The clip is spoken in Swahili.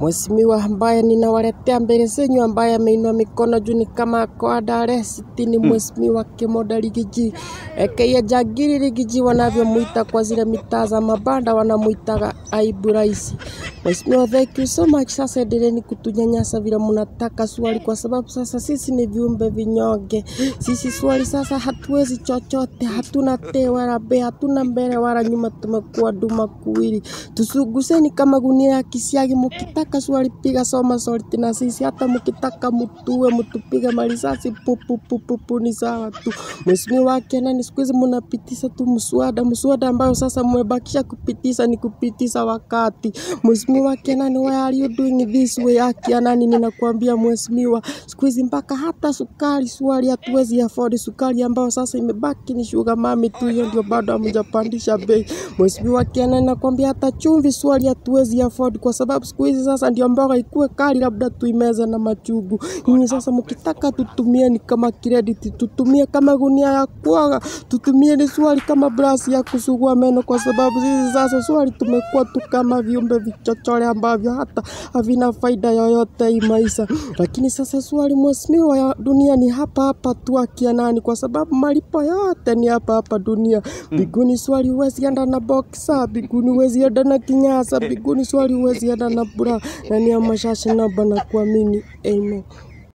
Mheshimiwa ambaye ninawaletea mbele zenyu, ambaye ameinua mikono juu ni kama koada aresti, ni Mheshimiwa Kimoda Rigiji aka Jagiri Rigiji wanavyomuita kwa zile mitaa za mabanda, wanamuitaga aibu rais. Mheshimiwa, thank you so much. Sasa endeleni kutunyanyasa vile mnataka swali, kwa sababu sasa sisi ni viumbe vinyonge. Sisi swali sasa hatuwezi chochote, hatuna te wala be, hatuna mbele wala nyuma, tumekuwa duma kuwili. Tusuguseni kama gunia ya kisiagi, mukitaka swali piga soma sorti na sisi, hata mukitaka mutue mutupige marisasi pupu pupu pu, ni sawa tu. Mheshimiwa wake nani, siku hizi mnapitisha tu mswada, mswada ambayo sasa mmebakisha kupitisha ni kupitisha wakati. Mheshimiwa wake nani, why are you doing this way? Haki ya nani, ninakuambia mheshimiwa, siku hizi mpaka hata sukari swali hatuwezi afford sukari ambayo sasa imebaki ni sugar mami tu, hiyo ndio bado hamjapandisha bei. Mheshimiwa wake nani, nakwambia hata chumvi swali hatuwezi afford kwa sababu siku hizi sasa ndio mboga ikuwe kali, labda tuimeze na machugu. Nyinyi sasa mkitaka tutumie ni kama credit, tutumie kama gunia ya kuoga, tutumie ni swali kama brush ya kusugua meno, kwa sababu sisi sasa swali tumekuwa tu kama viumbe vichochole ambavyo hata havina faida yoyote hii maisha. Lakini sasa swali mheshimiwa, ya dunia ni hapa hapa tu, akia nani, kwa sababu malipo yote ni hapa hapa dunia. Biguni swali huwezi enda na boxer, biguni huwezi enda na kinyasa, biguni swali huwezi enda na bra, na ni ya mashasha naba na kuamini. Amen.